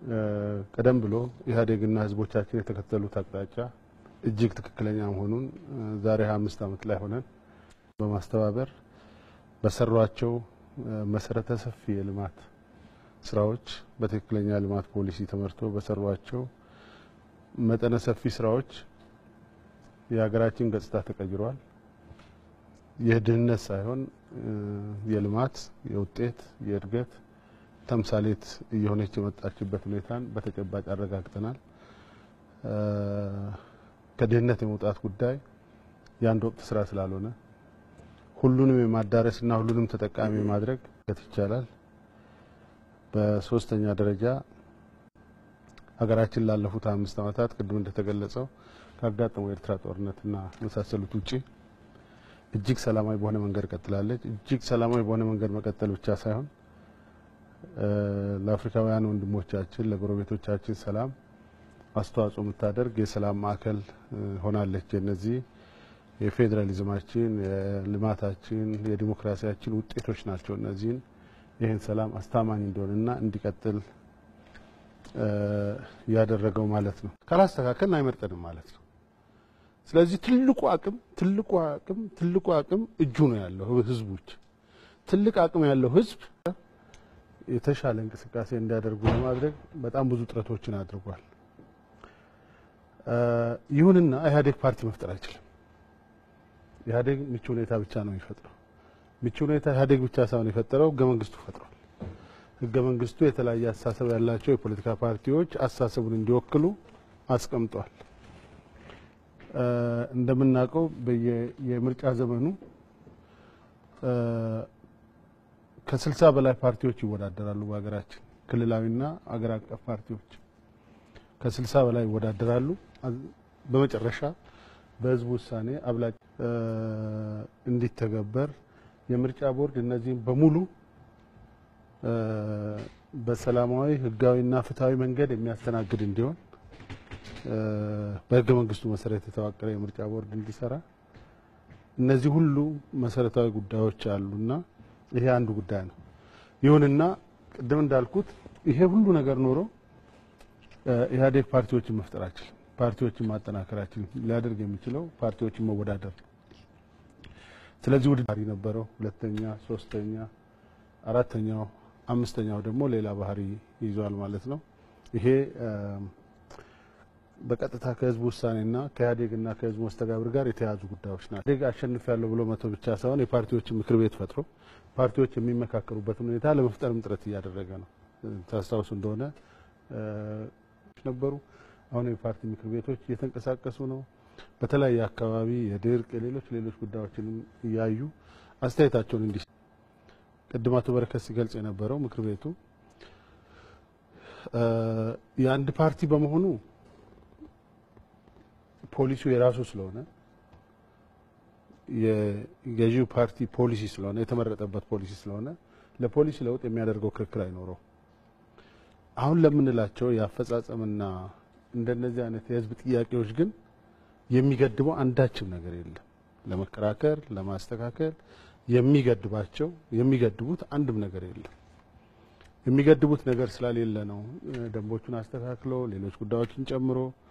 ቀደም ብሎ ኢህአዴግና ህዝቦቻችን የተከተሉት አቅጣጫ እጅግ ትክክለኛ መሆኑን ዛሬ 25 ዓመት ላይ ሆነን በማስተባበር በሰሯቸው መሰረተ ሰፊ የልማት ስራዎች በትክክለኛ ልማት ፖሊሲ ተመርቶ በሰሯቸው መጠነ ሰፊ ስራዎች የሀገራችን ገጽታ ተቀይሯል። ይህ ድህነት ሳይሆን የልማት የውጤት የእድገት ተምሳሌት እየሆነች የመጣችበት ሁኔታን በተጨባጭ አረጋግጠናል። ከድህነት የመውጣት ጉዳይ የአንድ ወቅት ስራ ስላልሆነ ሁሉንም የማዳረስና ሁሉንም ተጠቃሚ ማድረግ ይቻላል። በሶስተኛ ደረጃ ሀገራችን ላለፉት አምስት ዓመታት ቅድም እንደተገለጸው ካጋጠመው የኤርትራ ጦርነትና የመሳሰሉት ውጪ እጅግ ሰላማዊ በሆነ መንገድ ቀጥላለች። እጅግ ሰላማዊ በሆነ መንገድ መቀጠል ብቻ ሳይሆን ለአፍሪካውያን ወንድሞቻችን ለጎረቤቶቻችን ሰላም አስተዋጽኦ የምታደርግ የሰላም ማዕከል ሆናለች። እነዚህ የፌዴራሊዝማችን፣ የልማታችን፣ የዲሞክራሲያችን ውጤቶች ናቸው። እነዚህን ይህን ሰላም አስተማማኝ እንዲሆንና እንዲቀጥል ያደረገው ማለት ነው። ካላስተካከልን አይመርጠንም ማለት ነው። ስለዚህ ትልቁ አቅም ትልቁ አቅም ትልቁ አቅም እጁ ነው ያለው ህዝቦች ትልቅ አቅም ያለው ህዝብ የተሻለ እንቅስቃሴ እንዲያደርጉ ለማድረግ በጣም ብዙ ጥረቶችን አድርጓል። ይሁንና ኢህአዴግ ፓርቲ መፍጠር አይችልም። ኢህአዴግ ምቹ ሁኔታ ብቻ ነው የሚፈጥረው። ምቹ ሁኔታ ኢህአዴግ ብቻ ሳይሆን የፈጠረው ህገ መንግስቱ ፈጥሯል። ህገ መንግስቱ የተለያየ አስተሳሰብ ያላቸው የፖለቲካ ፓርቲዎች አስተሳሰቡን እንዲወክሉ አስቀምጧል። እንደምናውቀው የምርጫ ዘመኑ ከስልሳ በላይ ፓርቲዎች ይወዳደራሉ። በሀገራችን ክልላዊና አገር አቀፍ ፓርቲዎች ከስልሳ በላይ ይወዳደራሉ። በመጨረሻ በህዝቡ ውሳኔ አብላጭ እንዲተገበር የምርጫ ቦርድ እነዚህም በሙሉ በሰላማዊ ህጋዊና ፍትሐዊ መንገድ የሚያስተናግድ እንዲሆን በህገ መንግስቱ መሰረት የተዋቀረ የምርጫ ቦርድ እንዲሰራ እነዚህ ሁሉ መሰረታዊ ጉዳዮች አሉና ይሄ አንዱ ጉዳይ ነው። ይሁንና ቅድም እንዳልኩት ይሄ ሁሉ ነገር ኖሮ ኢህአዴግ ፓርቲዎችን መፍጠር አይችልም። ፓርቲዎችን ማጠናከር አይችልም። ሊያደርግ የሚችለው ፓርቲዎችን መወዳደር ነው። ስለዚህ ውድድር ነበረው። ሁለተኛ፣ ሶስተኛ፣ አራተኛው፣ አምስተኛው ደግሞ ሌላ ባህሪ ይዟል ማለት ነው። ይሄ በቀጥታ ከህዝቡ ውሳኔና ከኢህአዴግና ከህዝቡ መስተጋብር ጋር የተያዙ ጉዳዮች ናቸው። ኢህአዴግ አሸንፍ ያለው ብሎ መቶ ብቻ ሳይሆን የፓርቲዎችን ምክር ቤት ፈጥሮ ፓርቲዎች የሚመካከሩበትን ሁኔታ ለመፍጠርም ጥረት እያደረገ ነው። ታስታውሱ እንደሆነ ነበሩ። አሁን የፓርቲ ምክር ቤቶች እየተንቀሳቀሱ ነው። በተለያየ አካባቢ የድርቅ የሌሎች ሌሎች ጉዳዮችንም እያዩ አስተያየታቸውን እንዲ ቅድም አቶ በረከት ሲገልጽ የነበረው ምክር ቤቱ የአንድ ፓርቲ በመሆኑ ፖሊሲው የራሱ ስለሆነ የገዢው ፓርቲ ፖሊሲ ስለሆነ የተመረጠበት ፖሊሲ ስለሆነ ለፖሊሲ ለውጥ የሚያደርገው ክርክር አይኖረው። አሁን ለምንላቸው የአፈጻጸምና እንደነዚህ አይነት የህዝብ ጥያቄዎች ግን የሚገድበው አንዳችም ነገር የለም። ለመከራከር ለማስተካከል የሚገድባቸው የሚገድቡት አንድም ነገር የለም። የሚገድቡት ነገር ስላሌለ ነው ደንቦቹን አስተካክሎ ሌሎች ጉዳዮችን ጨምሮ